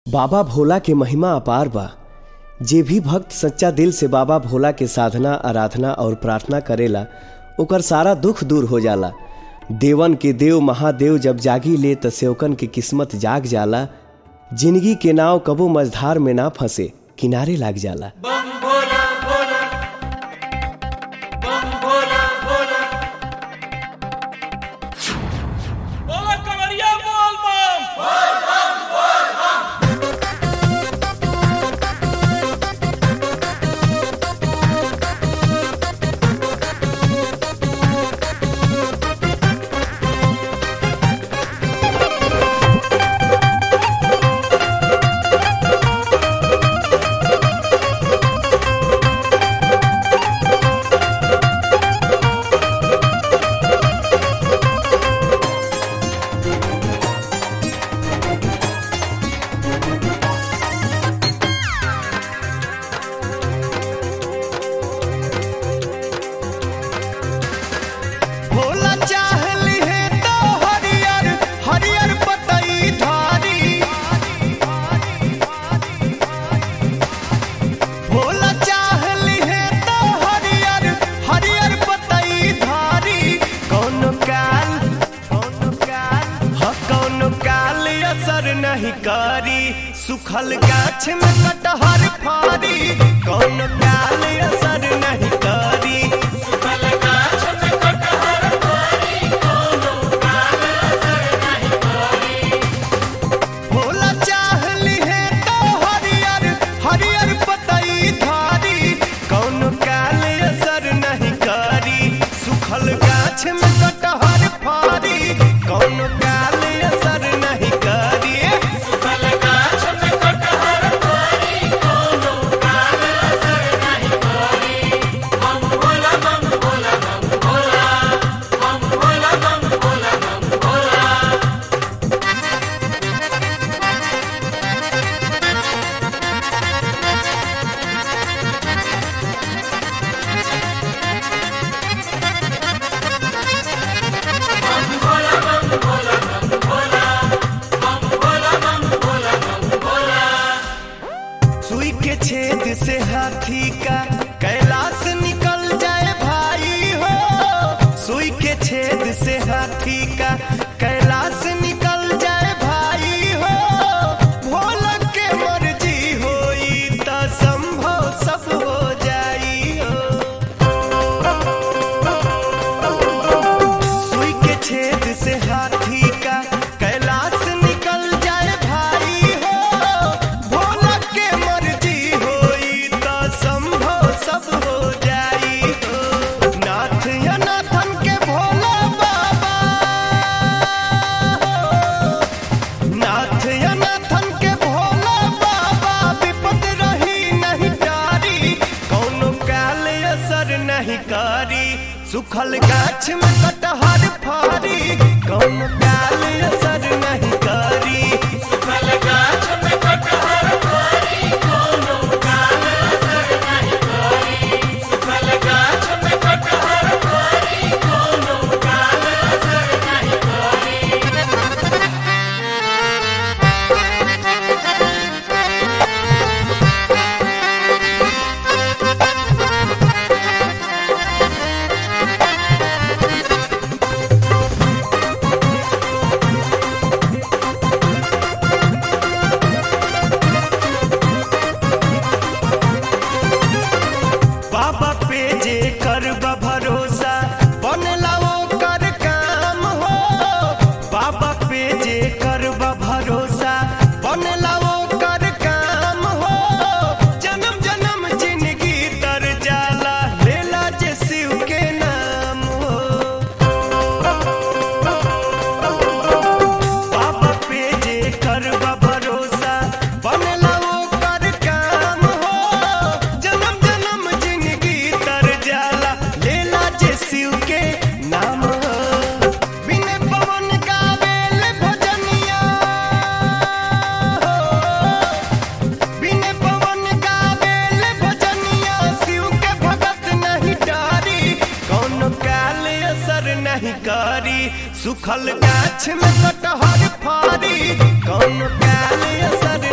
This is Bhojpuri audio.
बाबा भोला के महिमा अपार बा जे भी भक्त सच्चा दिल से बाबा भोला के साधना आराधना और प्रार्थना करेला ओकर सारा दुख दूर हो जाला देवन के देव महादेव जब जागी ले त सेवकन के किस्मत जाग जाला जिंदगी के नाव कबो मझधार में ना फंसे किनारे लाग जाला बम भोला भोला बम भोला भोला बोला कवरिया बोल बम भोला चाहली है तो हरियर हरियर पतई धारी भोला चाहली है तो हरियर हरियर पतई धारी कौन काल कौन काल ह कौन काल असर नहीं करी सुखल गाछ में कटहर फारी कौन काल असर नहीं करी भोला चाहली है तो हरियर हरियर पतई धारी कौन काल असर नहीं करी सुखल गाछ में कटहर फारी कौन काल असर नहीं करी सुई के छेद से हाथी का कैलाश निकल जाए भाई हो सुई के छेद से हाथी का कैलाश निकल जाए भाई हो भोला के मर्जी होई त संभव सब हो जाई हो सुई के छेद से हाथी का कैलाश निकल जाए भाई हो भोला के मर्जी होई त संभव सब हो जाई हो नाथ या नाथन के भोला बाबा नाथ या नाथन के भोला बाबा विपद रही नहीं टारी कौनो काल असर नहीं करी सुखल गाछ में कटहर फारी कौनो काल असर नहीं करी बाबा पे जे करबा भरोसा बनला वो कर काम हो बाबा पे जे करबा भरोसा बनला वो कर काम हो जन्म जन्म जिंदगी तर जाला लेला जे शिव के नाम हो बाबा पे जे करबा भरोसा बनला वो कर काम हो जन्म जन्म जिंदगी तर जाला लेला जे शिव के नाम हो बिन पवन गावेल भजनिया बिन पवन गावेल भजनिया शिव के भगत नहीं डारी कौन काल असर नहीं करी सुखल गाछ में कटहर फारी कौन काल असर